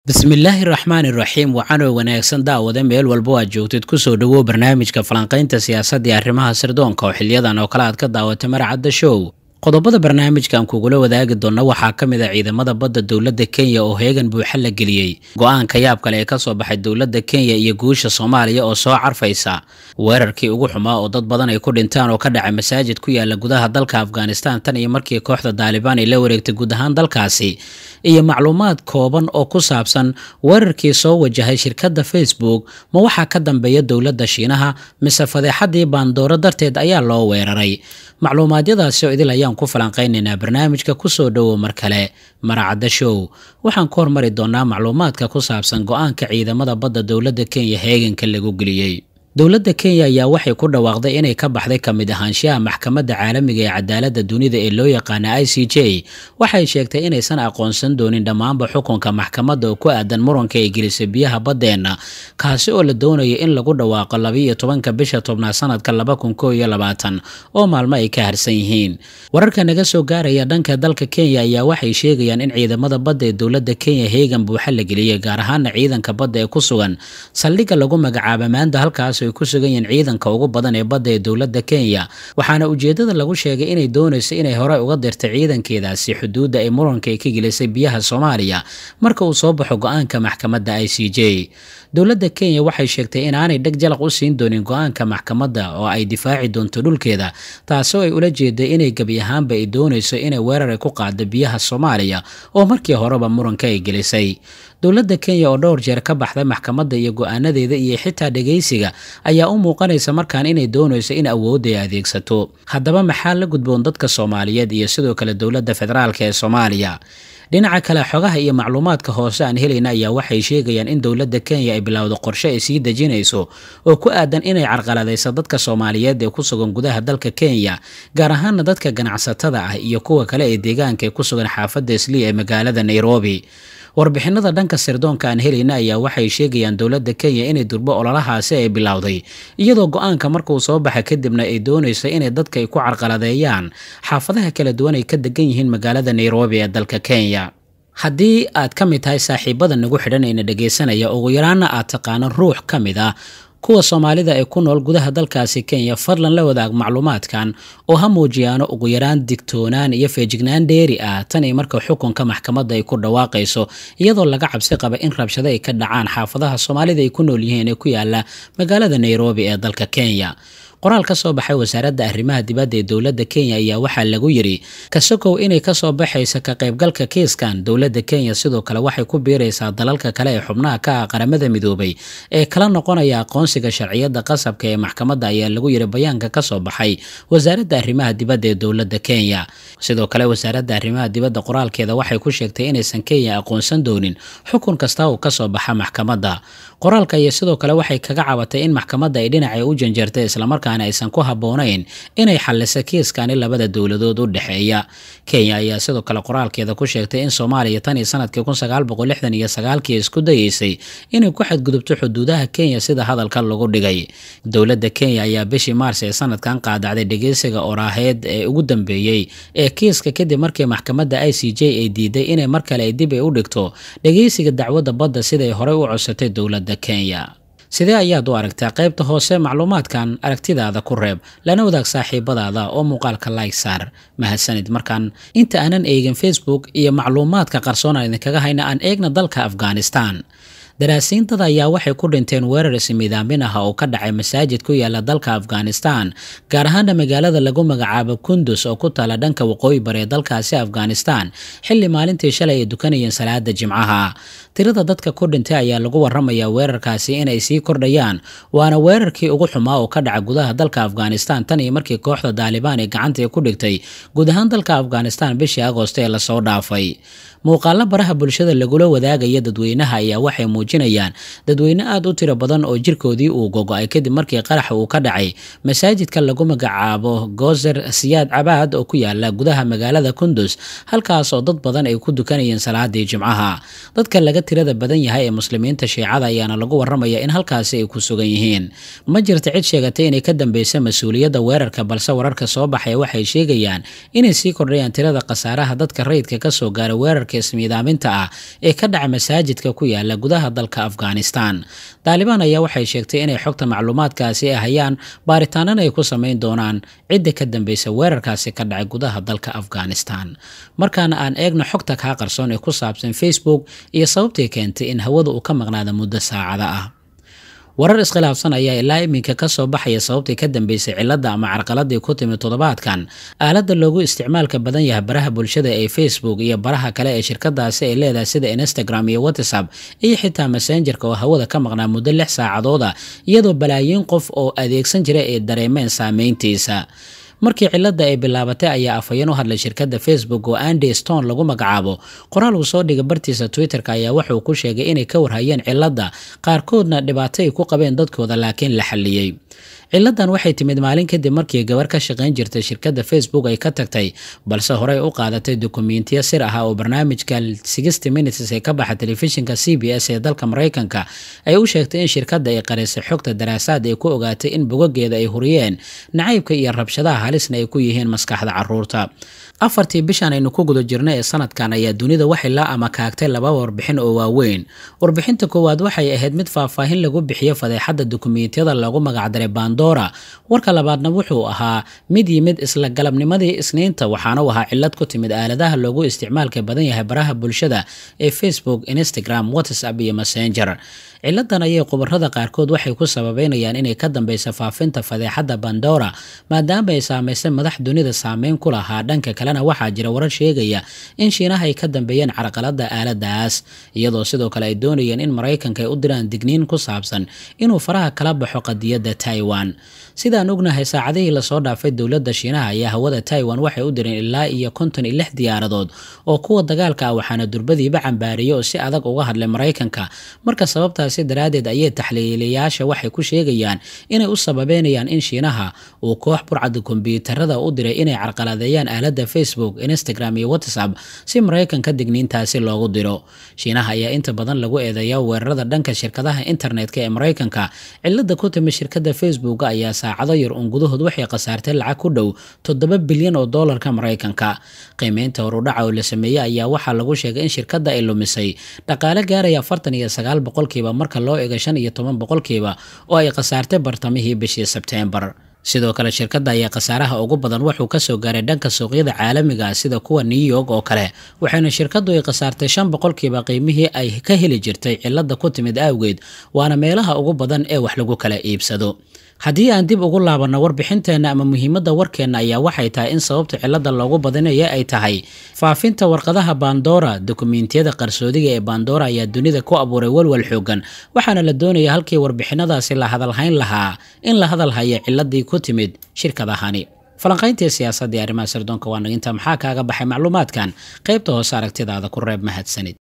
bismillaahi raxmaani raxiim waxaanoo wanaagsan daawada meel walba aad joogtid kusoo dhawow barnaamijka falanqaynta siyaasadda iyo arrimaha sirdoonka oo xiliyadan oo kale aad ka daawatay maracadda show qodobada barnaamijkan kugula wadaagi doona waxaa ka mid a ciidamada badda dowladda kenya oo heegan buuxa la geliyey go-aanka yaab kale ee kasoo baxay dowladda kenya iyo guusha soomaaliya oo soo carfaysa weerarkii ugu xumaa oo dad badan ay ku dhintaan oo ka dhacay masaajid ku yaala gudaha dalka afghanistan tan iyo markii kooxda daalibaan ay la wareegtay guud ahaan dalkaasi iyo macluumaad kooban oo ku saabsan weerarkii soo wajahay shirkadda facebook ma waxaa ka dambeeya dowladda shiinaha mise fadeexadii baandooro darteed ayaa loo weeraray macluumaadyadaasi oo idil ayaan ku falanqaynaynaa barnaamijka kusoo dhowow mar kale maracadda show waxaan ku hormari doonaa macluumaadka ku saabsan go-aanka ciidamada badda dowladda kenya heeganka lagu geliyey dowladda kenya ayaa waxay ku dhawaaqday inay ka baxday ka mid ahaanshaha maxkamadda caalamiga ee cadaaladda dunida ee loo yaqaana i c j waxay sheegtay inaysan aqoonsan doonin dhammaanba xukunka maxkamadda oo ku aadan muranka ay gelisay biyaha baddeenna kaasi oo la doonayo in lagu dhawaaqo labiiyo tobanka bisha tobnaad sanadka laba kun koo iyo labaatan oo maalmo ay ka harsan yihiin wararka naga soo gaaraya dhanka dalka kenya ayaa waxay sheegayaan in ciidamada badda ee dowladda kenya heegan buuxa la geliyey gaar ahaana ciidanka badda ee ku sugan saldhigga lagu magacaaba maanta halkaas ay ku sugan yihiin ciidanka ugu badan ee badda ee dowladda kenya waxaana ujeedada lagu sheegay inay doonayso inay horey uga dirtay ciidankeedaasi xuduudda ay muranka ay ka gelisay biyaha soomaaliya marka uu soo baxo go-aanka maxkamadda i c j dowladda kenya waxay sheegtay inaanay dheg jalaq u siin doonin go-aanka maxkamadda oo ay difaaci doonto dhulkeeda taasoo ay ula jeeday inay gebi ahaanba ay doonayso inay weerar ay ku qaado biyaha soomaaliya oo markii horeba muranka ay gelisay dowladda kenya oo dhowr jeer ka baxday maxkamadda iyo go-aanadeeda iyo xitaa dhegaysiga ayaa u muuqanaysa markaan inay doonayso in awoodda ay adeegsato haddaba maxaa la gudboon dadka soomaaliyeed iyo sidoo kale dowladda federaalk ee soomaaliya dhinaca kale xogaha iyo macluumaadka hoose aan helayna ayaa waxay sheegayaan in dowladda kenya ay bilowdo qorshe ay sii dejinayso oo ku aadan inay carqaladayso dadka soomaaliyeed ee ku sugan gudaha dalka kenya gaar ahaana dadka ganacsatada ah iyo kuwa kale ee deegaanka ee ku sugan xaafadda islii ee magaalada nairobi warbixinada dhanka sirdoonka aan helayna ayaa waxay sheegayaan dowladda kenya inay durbo ololahaasi ay bilowday iyadoo go-aanka markuu soo baxa kadibna ay doonayso inay dadka ay ku carqaladeeyaan xaafadaha kala duwan ay ka degan yihiin magaalada nairobi ee dalka kenya haddii aad ka mid tahay saaxiibada nagu xidhanayna dhegaysanaya ugu yaraana aad taqaano ruux ka mid ah kuwa soomaalida ee ku nool gudaha dalkaasi kenya fadlan la wadaag macluumaadkan oo ha muujiyaano ugu yaraan digtoonaan iyo feejignaan dheeri ah tan iyo marka xukunka maxkamadda ay ku dhawaaqayso iyadoo laga cabsi qaba in rabshado ay ka dhacaan xaafadaha soomaalida ay ku nool yihiin ee ku yaala magaalada nairobi ee dalka kenya qoraal ka soo baxay wasaaradda arrimaha dibadda ee dowladda kenya ayaa waxaa lagu yidhi kasokow inay kasoo baxaysa ka qaybgalka kiiskan dowladda kenya sidoo kale waxay ku biiraysaa dalalka kale ee xubnaha ka ah qaramada midoobay ee kala noqonaya aqoonsiga sharciyadda qasabka ee maxkamadda ayaa lagu yidhi bayaanka kasoo baxay wasaaradda arrimaha dibadda ee dowladda kenya sidoo kale wasaaradda arrimaha dibadda qoraalkeeda waxay ku sheegtay inaysan kenya aqoonsan doonin xukun kasta uu kasoo baxa maxkamadda qoraalka iyo sidoo kale waxay kaga cabatay in maxkamadda ay dhinacay u janjartay islamarkaa aysan ku habboonayn inay xalliso kiiskani labada dowladood u dhexeeya kenya ayaa sidoo kale qoraalkeeda ku sheegtay in soomaaliya tan iyo sanadkii kun sagaal boqol lixdan iyo sagaalkii isku dayeysay inay ku xadgudubto xuduudaha kenya sida hadalka lagu dhigay dowladda kenya ayaa bishii maars ee sanadkan qaadacday dhegeysiga oraaheed ee ugu dambeeyey ee kiiska kadib markii maxkamadda i c j ay diiday inay mar kale dib ay u dhigto dhegeysiga dacwadda badda siday horey u codsatay dowladda kenya sidee ayaad u aragtaa qaybta hoose macluumaadkan aragtidaada ku reeb lana wadaag saaxiibadaada oo muuqaalka like saar mahadsanid markaan inta aanan eegin facebook iyo macluumaadka qarsoon aan idinkaga hayna aan eegna dalka afghanistan daraasiintada ayaa waxay ku dhinteen weerar ismiidaamin ah oo ka dhacay masaajid ku yaala dalka afghanistan gaar ahaana magaalada lagu magacaabo kundus oo ku taala dhanka waqooyi bare ee dalkaasi afghanistan xilli maalintii shalay ay dukanayeen salaada jimcaha tirada dadka ku dhintay ayaa lagu waramayaa weerarkaasi inay sii kordhayaan waana weerarkii ugu xumaa oo ka dhaca gudaha dalka afghanistan tan iyo markii kooxda daalibaan ee gacanta ku dhigtay guud ahaan dalka afghanistan bishii agoosto ee lasoo dhaafay muuqaalo baraha bulshada lagula wadaagaya dadweynaha ayaa waxay muujinayaan dadweyne aad u tiro badan oo jirkoodii uu gogo-ay kadib markii qaraxa uu ka dhacay masaajidka lagu magacaabo gozer siyaad cabaad oo ku yaala gudaha magaalada kundus halkaas oo dad badan ay ku dukanayeen salaadii jimcaha dadka laga tirada badan yahay ee muslimiinta shiicada ayaana lagu waramaya in halkaasi ay ku sugan yihiin ma jirta cid sheegatay inay ka dambeysa mas-uuliyadda weerarka balse wararka soo baxaya waxay sheegayaan inay sii kordhayaan tirada khasaaraha dadka rayidka kasoo gaara weerarka ismiidaaminta ah ee ka dhaca masaajidka ku yaala gudaha dalka afghanistan daalibaan ayaa waxay sheegtay inay xogta macluumaadkaasi ay hayaan baaritaanana ay ku samayn doonaan cidda ka dambeysa weerarkaasi ka dhacay gudaha dalka afghanistan markaana aan eegno xogta kaa qarsoon ee ku saabsan facebook iyo sababtii keentay in hawada uu ka maqnaada muddo saacada ah warar iskhilaafsan ayaa ilaa iminka kasoo baxaya sababtii ka dambeysay cilada ama carqaladii ku timid toddobaadkan aalada loogu isticmaalka badan yahay baraha bulshada ee facebook iyo baraha kale ee shirkadaasi ay leedahay sida instagram iyo whatsapp iyo xitaa messengerka oo hawada ka maqnaa muddo lix saacadooda iyadoo balaayiin qof oo adeegsan jira ay dareemeen saameyntiisa markii cilada ay bilaabatay ayaa afhayeen u hadlay shirkadda facebook oo andy stone lagu magacaabo qoraal uu soo dhigay bartiisa twitter-ka ayaa wuxuu ku sheegay inay ka warhayeen cilada qaarkoodna dhibaato ay ku qabeen dadkooda laakiin la xalliyey ciladan waxay timid maalin kadib markii gabar ka shaqayn jirtay shirkadda facebook ay ka tagtay balse horey u qaadatay dukumentiyo sir ah oo barnaamijka sixty minutes ee ka baxa telefishinka c b s ee dalka maraykanka ay u sheegtay in shirkadda ay qarisay xogta daraasaad ay ku ogaatay in bogogeeda ay huriyeen nacaybka iyo rabshadaha halisna ay ku yihiin maskaxda caruurta afartii bishan aynu ku guda jirnay ee sanadkan ayaa dunida waxay la amakaagtay laba warbixin oo waaweyn warbixinta koowaad waxay ahayd mid faahfaahin lagu bixiyo fadeexadda dukumentiyada lagu magacdaray bandora warka labaadna wuxuu ahaa mid yimid isla galabnimadii isniinta waxaana u ahaa cilad ku timid aaladaha loogu isticmaalka badan yahay baraha bulshada ee facebook instagram whatsapp iyo messenger ciladan ayay khubarada qaarkood waxay ku sababeynayaan inay ka dambeysa faafinta fadeexadda bandora maadaama ay saameysay madax dunida saameyn ku lahaa dhanka kalena waxaa jira warar sheegaya in shiinaha ay ka dambeeyeen carqalada aaladaas iyadoo sidoo kale ay doonayeen in maraykanka ay u diraan digniin ku saabsan inuu faraha kala baxo qadiyadda taiwan sidaan ognahay saacadihii lasoo dhaafay dowladda shiinaha ayaa hawada taiwan waxay u direen ilaa iyo konton iyo lix diyaaradood oo kuwa dagaalka ah waxaana durbadiiba cambaariyay oo si adag uga hadlay maraykanka marka sababtaasi daraaddeed ayay taxliiliyayaasha waxay ku sheegayaan inay u sababeynayaan in shiinaha uu koox burcada kombyuutarada u diray inay carqaladeeyaan aaladda facebook instagram iyo whatsapp si maraykanka digniintaasi loogu diro shiinaha ayaa inta badan lagu eedeeya weerarada dhanka shirkadaha internetka ee maraykanka cilada ku timid shirkadda facebook ayaa saacado yar uun gudahood waxay khasaartay lacag ku dhow toddoba bilyan oo doolarka maraykanka qiimeynta horudhaca oo la sameeyey ayaa waxaa lagu sheegay in shirkadda ay lumisay dhaqaale gaaraya afartan iyo sagaal boqolkiiba marka loo ego shan iyo toban boqolkiiba oo ay khasaartay bartamihii bishii sebteembar sidoo kale shirkadda ayaa khasaaraha ugu badan wuxuu kasoo gaaray dhanka suuqyada caalamiga ah sida kuwa new york oo kale waxayna shirkaddu ay khasaartay shan boqolkiiba qiimihii ay ka heli jirtay cilada ku timid awgeed waana meelaha ugu badan ee wax lagu kala iibsado haddii aan dib ugu laabanno warbixinteenna ama muhiimadda warkeenna ayaa waxay tahay in sababta cilada loogu badinaya ay tahay faafinta warqadaha bandora dukumentiyada qarsoodiga ee bandora ayaa dunida ku abuuray walwal xoogan waxaana la doonaya halkii warbixinadaasi la hadalhayn lahaa in la hadalhayo ciladii ku timid shirkadahani falanqayntii siyaasadda ee arrimaha sirdoonka waa naginta maxaa kaaga baxay macluumaadkan qaybta hoose aragtidaada ku reeb mahadsanid